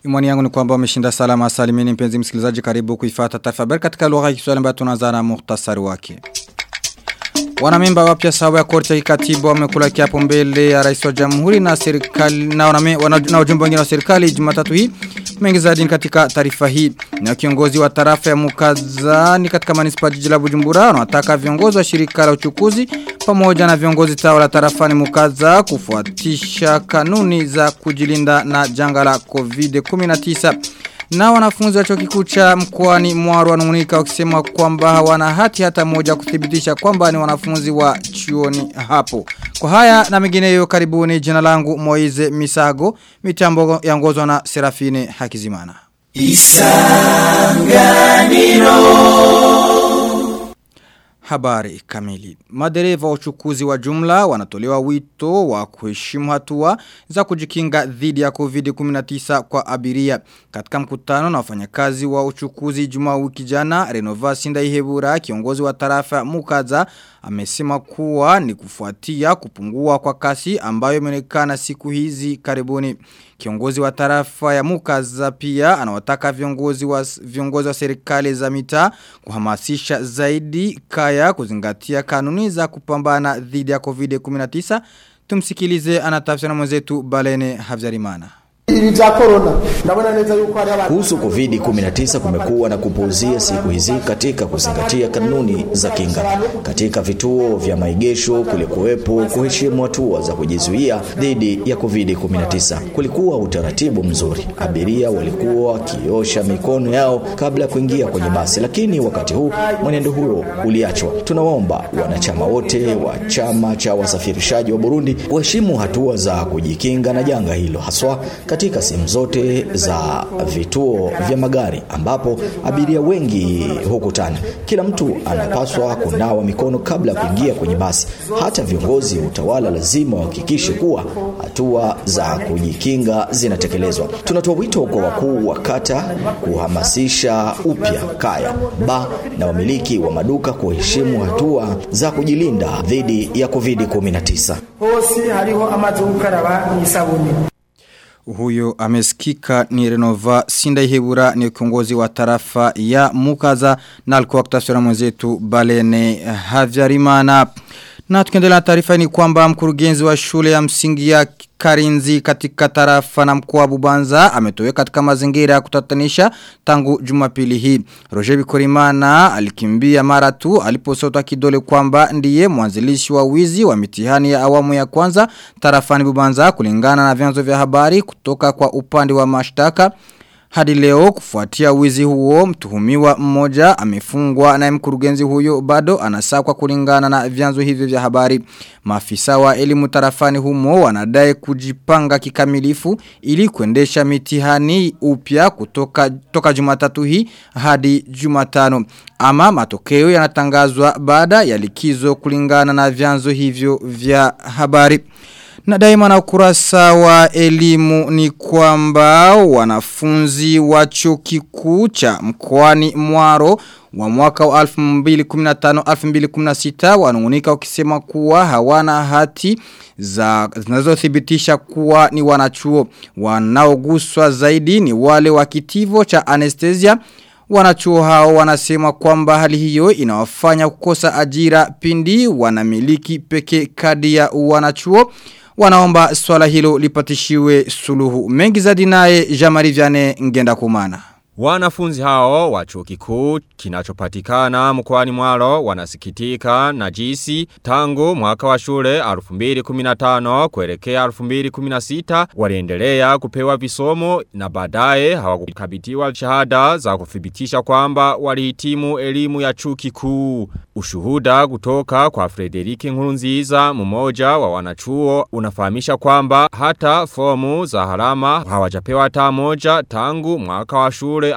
Imani yangu ni kwamba umeshinda salama salimini mpenzi msikilizaji karibu kuifata taarifa habari katika lugha ya Kiswahili ambayo tunaanza na muhtasari wake. Wanamemba wapya sawa ya korti ya kikatiba wamekula kiapo mbele ya rais wa jamhuri na serikali na waname, wana, na ujumbe wengine wa serikali Jumatatu hii. Mengi zaidi katika taarifa hii. Na kiongozi wa tarafa ya Mukazani katika manispa jiji la Bujumbura wanataka viongozi wa shirika la uchukuzi pamoja na viongozi tawa la tarafani Mukaza kufuatisha kanuni za kujilinda na janga la COVID-19. Na wanafunzi wa chuo kikuu cha mkoani Mwaro wanungunika wakisema kwamba hawana hati hata moja kuthibitisha kwamba ni wanafunzi wa chuoni hapo. Kwa haya na mengineyo karibuni jina langu Moize Misago, mitambo yangozwa na Serafine Hakizimana. Isanganiro Habari kamili. Madereva wa uchukuzi wa jumla wanatolewa wito wa kuheshimu hatua za kujikinga dhidi ya COVID-19 kwa abiria. Katika mkutano na wafanyakazi wa uchukuzi juma wiki jana, Renova Sindaihebura, kiongozi wa tarafa Mukaza, amesema kuwa ni kufuatia kupungua kwa kasi ambayo imeonekana siku hizi karibuni. Kiongozi wa tarafa ya Mukaza pia anawataka viongozi wa viongozi wa serikali za mitaa kuhamasisha zaidi kaya kuzingatia kanuni za kupambana dhidi ya COVID-19. Tumsikilize anatafsiri mwenzetu Balene Havyarimana. Ibi vya corona ndabona neza yuko hari abantu Kuhusu COVID-19 kumekuwa na kupuuzia siku hizi katika kuzingatia kanuni za kinga. Katika vituo vya maegesho kulikuwepo kuheshimu hatua za kujizuia dhidi ya COVID-19. Kulikuwa utaratibu mzuri. Abiria walikuwa wakiosha mikono yao kabla ya kuingia kwenye basi, lakini wakati huu mwenendo huo uliachwa. Tunawaomba wanachama wote wa chama cha wasafirishaji wa Burundi waheshimu hatua za kujikinga na janga hilo haswa katika sehemu zote za vituo vya magari ambapo abiria wengi hukutana. Kila mtu anapaswa kunawa mikono kabla ya kuingia kwenye basi. Hata viongozi wa utawala lazima wahakikishe kuwa hatua za kujikinga zinatekelezwa. Tunatoa wito kwa wakuu wa kata kuhamasisha upya kaya, ba na wamiliki wa maduka kuheshimu hatua za kujilinda dhidi ya COVID-19. hose hariho amazi yo gukaraba n'isabuni Huyo amesikika ni Renova Sindaihebura ni kiongozi wa tarafa ya Mukaza na alikuwa kutasura mwenzetu Balene Havyarimana. Na tukiendelea na taarifa ni kwamba mkurugenzi wa shule ya msingi ya Karinzi katika tarafa na mkoa wa Bubanza ametoweka katika mazingira ya kutatanisha tangu Jumapili hii. Roger Bikorimana alikimbia mara tu aliposota kidole kwamba ndiye mwanzilishi wa wizi wa mitihani ya awamu ya kwanza tarafani Bubanza kulingana na vyanzo vya habari kutoka kwa upande wa mashtaka. Hadi leo kufuatia wizi huo mtuhumiwa mmoja amefungwa na mkurugenzi huyo bado anasakwa kulingana na vyanzo hivyo vya habari. Maafisa wa elimu tarafani humo wanadai kujipanga kikamilifu ili kuendesha mitihani upya kutoka toka Jumatatu hii hadi Jumatano. Ama matokeo yanatangazwa baada ya likizo kulingana na vyanzo hivyo vya habari. Na daima na ukurasa wa elimu ni kwamba wanafunzi wa chuo kikuu cha mkoani Mwaro wa mwaka wa 2015-2016 wanungunika wakisema kuwa hawana hati za zinazothibitisha kuwa ni wanachuo wanaoguswa zaidi ni wale wa kitivo cha anesthesia Wanachuo hao wanasema kwamba hali hiyo inawafanya kukosa ajira pindi wanamiliki peke kadi ya wanachuo wanaomba swala hilo lipatishiwe suluhu. Mengi zaidi naye Jamari Vyane ngenda kumana. Wanafunzi hao wa chuo kikuu kinachopatikana mkoani Mwaro wanasikitika na jinsi tangu mwaka wa shule 2015 kuelekea 2016 waliendelea kupewa visomo na baadaye hawakukabidhiwa shahada za kuthibitisha kwamba walihitimu elimu ya chuo kikuu. Ushuhuda kutoka kwa Frederike Nkurunziza mmoja wa wanachuo unafahamisha kwamba hata fomu za harama hawajapewa hata moja tangu mwaka wa shule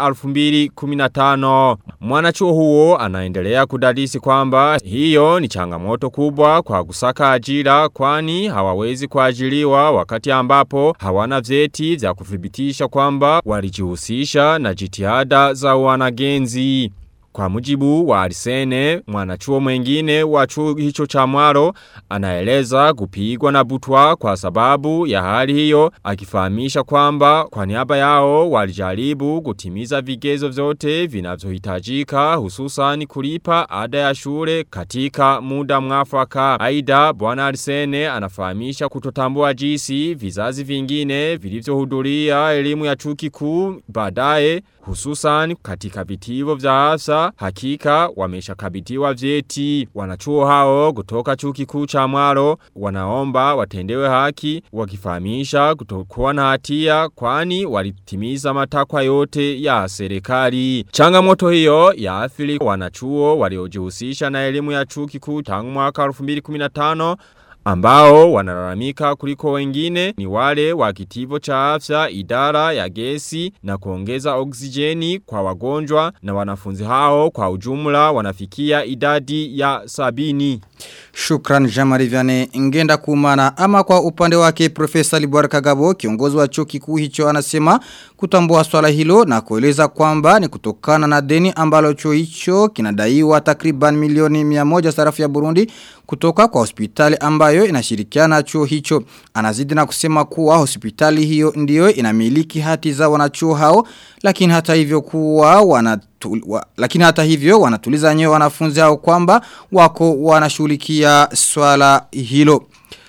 2015. Mwanachuo huo anaendelea kudadisi kwamba hiyo ni changamoto kubwa kwa kusaka ajira kwani hawawezi kuajiriwa wakati ambapo hawana vyeti vya kuthibitisha kwamba walijihusisha na jitihada za wanagenzi. Kwa mujibu wa Arsene, mwanachuo mwengine wa chuo hicho cha mwaro, anaeleza kupigwa na butwa kwa sababu ya hali hiyo, akifahamisha kwamba kwa niaba yao walijaribu kutimiza vigezo vyote vinavyohitajika hususan kulipa ada ya shule katika muda mwafaka. Aida bwana Arsene anafahamisha kutotambua jinsi vizazi vingine vilivyohudhuria elimu ya chuo kikuu baadaye hususan katika vitivo vya afsa hakika wameshakabidhiwa vyeti. Wanachuo hao kutoka chuo kikuu cha Mwaro wanaomba watendewe haki wakifahamisha kutokuwa na hatia kwani walitimiza matakwa yote ya serikali. Changamoto hiyo ya athiri wanachuo waliojihusisha na elimu ya chuo kikuu tangu mwaka 2015 ambao wanalalamika kuliko wengine ni wale wa kitivo cha afya idara ya gesi na kuongeza oksijeni kwa wagonjwa na wanafunzi hao kwa ujumla wanafikia idadi ya sabini. Shukran Jamari Vyane ngenda kumana ama kwa upande wake Profesa Libuar Kagabo kiongozi wa chuo kikuu hicho anasema kutambua swala hilo na kueleza kwamba ni kutokana na deni ambalo chuo hicho kinadaiwa takriban milioni 100 sarafu ya Burundi kutoka kwa hospitali ambayo inashirikiana chuo hicho. Anazidi na kusema kuwa hospitali hiyo ndiyo inamiliki hati za wanachuo hao lakini hata hivyo kuwa wanatul, wa, lakini hata hivyo wanatuliza nyewe wanafunzi hao kwamba wako wanashughulikia swala hilo.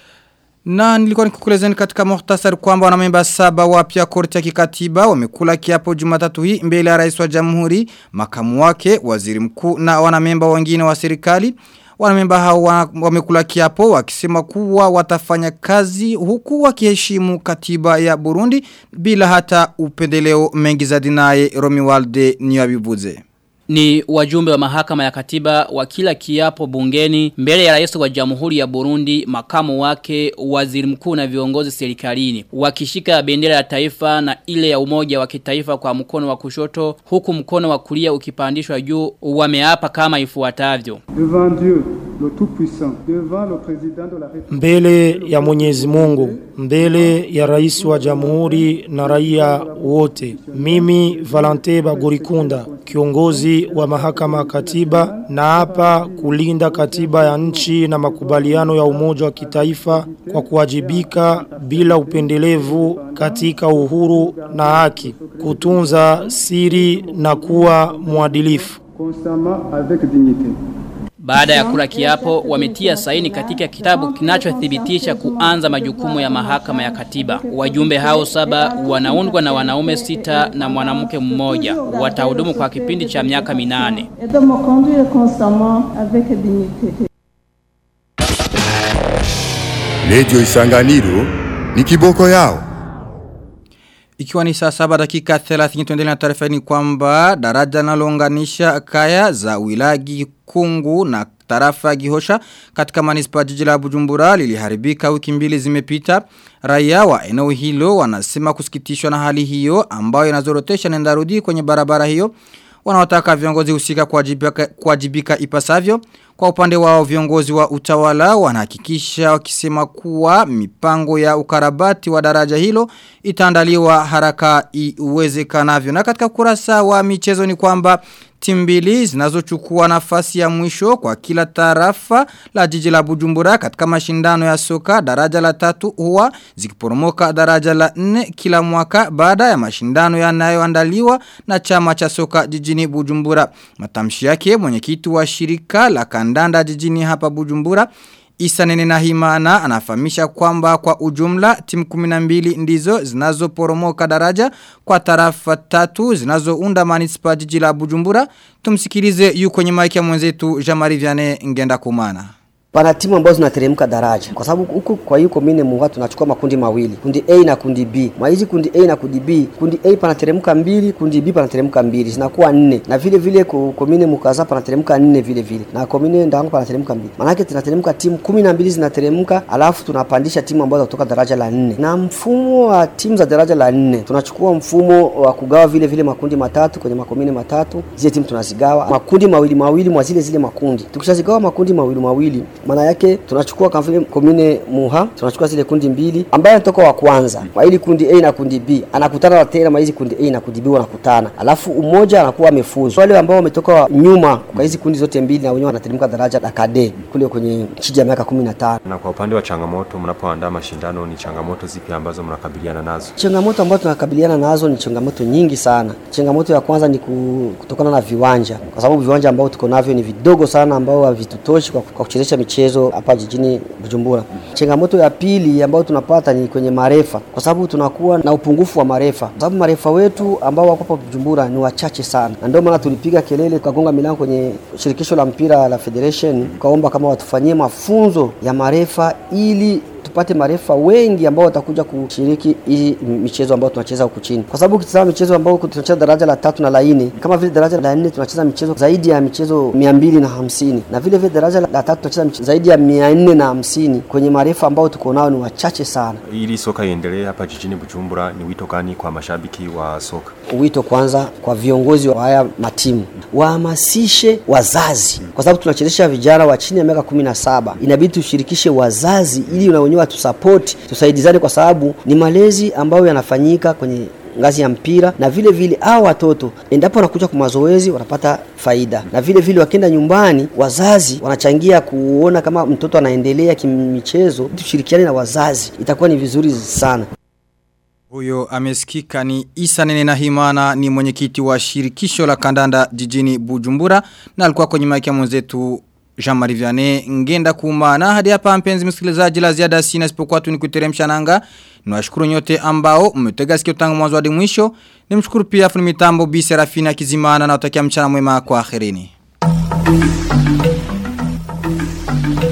Na nilikuwa nikukulezeni katika muhtasari kwamba wanamemba saba wapya korti ya kikatiba wamekula kiapo jumatatu hii mbele ya rais wa jamhuri, makamu wake, waziri mkuu na wanamemba wengine wa serikali. Wanamemba hao wamekula kiapo wakisema kuwa watafanya kazi huku wakiheshimu katiba ya Burundi bila hata upendeleo mengi za dinaye Romualde Niyabibuze ni wajumbe wa mahakama ya katiba wa kila kiapo bungeni mbele ya rais wa jamhuri ya Burundi, makamu wake, waziri mkuu na viongozi serikalini. Wakishika bendera ya taifa na ile ya umoja wa kitaifa kwa mkono wa kushoto, huku mkono wa kulia ukipandishwa juu, wameapa kama ifuatavyo. Mbele ya Mwenyezi Mungu, mbele ya rais wa jamhuri na raia wote. Mimi Valente Bagorikunda, kiongozi wa mahakama katiba na hapa kulinda katiba ya nchi na makubaliano ya umoja wa kitaifa kwa kuwajibika bila upendelevu katika uhuru na haki, kutunza siri na kuwa mwadilifu. Baada ya kula kiapo, wametia saini katika kitabu kinachothibitisha kuanza majukumu ya mahakama ya katiba. Wajumbe hao saba wanaundwa na wanaume sita na mwanamke mmoja. Watahudumu kwa kipindi cha miaka minane. Radio Isanganiro ni kiboko yao. Ikiwa ni saa saba dakika 30 tuendelea na taarifa ni kwamba daraja linalounganisha kaya za wilagi kungu na tarafa gihosha katika manispa jiji la Bujumbura liliharibika wiki mbili zimepita. Raia wa eneo hilo wanasema kusikitishwa na hali hiyo ambayo inazorotesha nenda rudi kwenye barabara hiyo. Wanaotaka viongozi husika kuwajibika, kuwajibika ipasavyo. Kwa upande wao viongozi wa utawala wanahakikisha wakisema kuwa mipango ya ukarabati wa daraja hilo itaandaliwa haraka iwezekanavyo. Na katika kurasa wa michezo ni kwamba timu mbili zinazochukua nafasi ya mwisho kwa kila tarafa la jiji la Bujumbura katika mashindano ya soka daraja la tatu huwa zikiporomoka daraja la nne kila mwaka baada ya mashindano yanayoandaliwa na chama cha soka jijini Bujumbura. Matamshi yake mwenyekiti wa shirika la kandanda jijini hapa Bujumbura Isa nene na himana anafahamisha kwamba kwa ujumla timu 12 ndizo zinazoporomoka daraja kwa tarafa tatu zinazounda manispa jiji la Bujumbura. Tumsikilize yu kwenye maiki ya mwenzetu Jamari Viane ngenda kumana. Pana timu ambazo zinateremka daraja kwa sababu huku kwa hiyo komine muwa tunachukua makundi mawili, kundi A na kundi B. Mwa hizi kundi A na kundi B, kundi A panateremka mbili, kundi B panateremka mbili, zinakuwa nne. Na vile vile komine mukaza panateremka nne vile vile. Na komine ndango panateremka mbili. Maana tunateremka timu kumi na mbili zinateremka, alafu tunapandisha timu ambazo kutoka daraja la nne. Na mfumo wa timu za daraja la nne, tunachukua mfumo wa kugawa vile vile makundi matatu kwenye makomine matatu. Zile timu tunazigawa makundi mawili mawili mwa zile zile makundi. Tukishazigawa makundi mawili mawili Maana yake tunachukua kama vile komine Muha, tunachukua zile kundi mbili ambaye anatoka wa kwanza kwa ili kundi A na kundi B, anakutana na tena hizi kundi A na kundi B wanakutana, alafu umoja anakuwa amefuzu. Wale ambao wametoka nyuma kwa hizi kundi zote mbili na wenyewe wanateremka daraja la kade kule kwenye chiji ya miaka 15. Na kwa upande wa changamoto, mnapoandaa mashindano, ni changamoto zipi ambazo mnakabiliana nazo? Changamoto ambazo tunakabiliana nazo ni changamoto nyingi sana. Changamoto ya kwanza ni ku- kutokana na viwanja, kwa sababu viwanja ambao tuko navyo ni vidogo sana, ambao havitutoshi kwa, kwa kuchezesha michezo hapa jijini Bujumbura. Changamoto ya pili ambayo tunapata ni kwenye marefa, kwa sababu tunakuwa na upungufu wa marefa, kwa sababu marefa wetu ambao wako hapa Bujumbura ni wachache sana, na ndio maana tulipiga kelele tukagonga milango kwenye shirikisho la mpira la federation, tukaomba kama watufanyie mafunzo ya marefa ili tupate marefa wengi ambao watakuja kushiriki hii michezo ambayo tunacheza huku chini, kwa sababu ukitazama michezo ambayo tunacheza daraja la tatu na la nne, kama vile daraja la nne tunacheza michezo zaidi ya michezo mia mbili na hamsini na vile vile daraja la tatu tunacheza michezo zaidi ya mia nne na hamsini kwenye marefa ambao tuko nao ni wachache sana. Ili soka iendelee hapa jijini Bujumbura, ni wito gani kwa mashabiki wa soka? Wito kwanza kwa viongozi wa haya matimu wahamasishe wazazi, kwa sababu tunachezesha vijana wa chini ya miaka kumi na saba. Inabidi tushirikishe wazazi ili na wenyewe watusapoti, tusaidizane, kwa sababu ni malezi ambayo yanafanyika kwenye ngazi ya mpira na vile vile hao watoto endapo wanakuja kwa mazoezi wanapata faida, na vile vile wakienda nyumbani, wazazi wanachangia kuona kama mtoto anaendelea kimichezo. Tushirikiane na wazazi, itakuwa ni vizuri sana. Huyo amesikika ni Isa Nene na Himana ni mwenyekiti wa shirikisho la kandanda jijini Bujumbura na alikuwa kwenye maiki ya mwenzetu Jean-Marie Vianney ngenda kumana hadi hapa mpenzi msikilizaji la ziada sina isipokuwa tu nikuteremsha nanga niwashukuru nyote ambao mmetega sikio tangu mwanzo hadi mwisho nimshukuru pia fundi mitambo Bi Serafina Kizimana na utakia mchana mwema kwa akhirini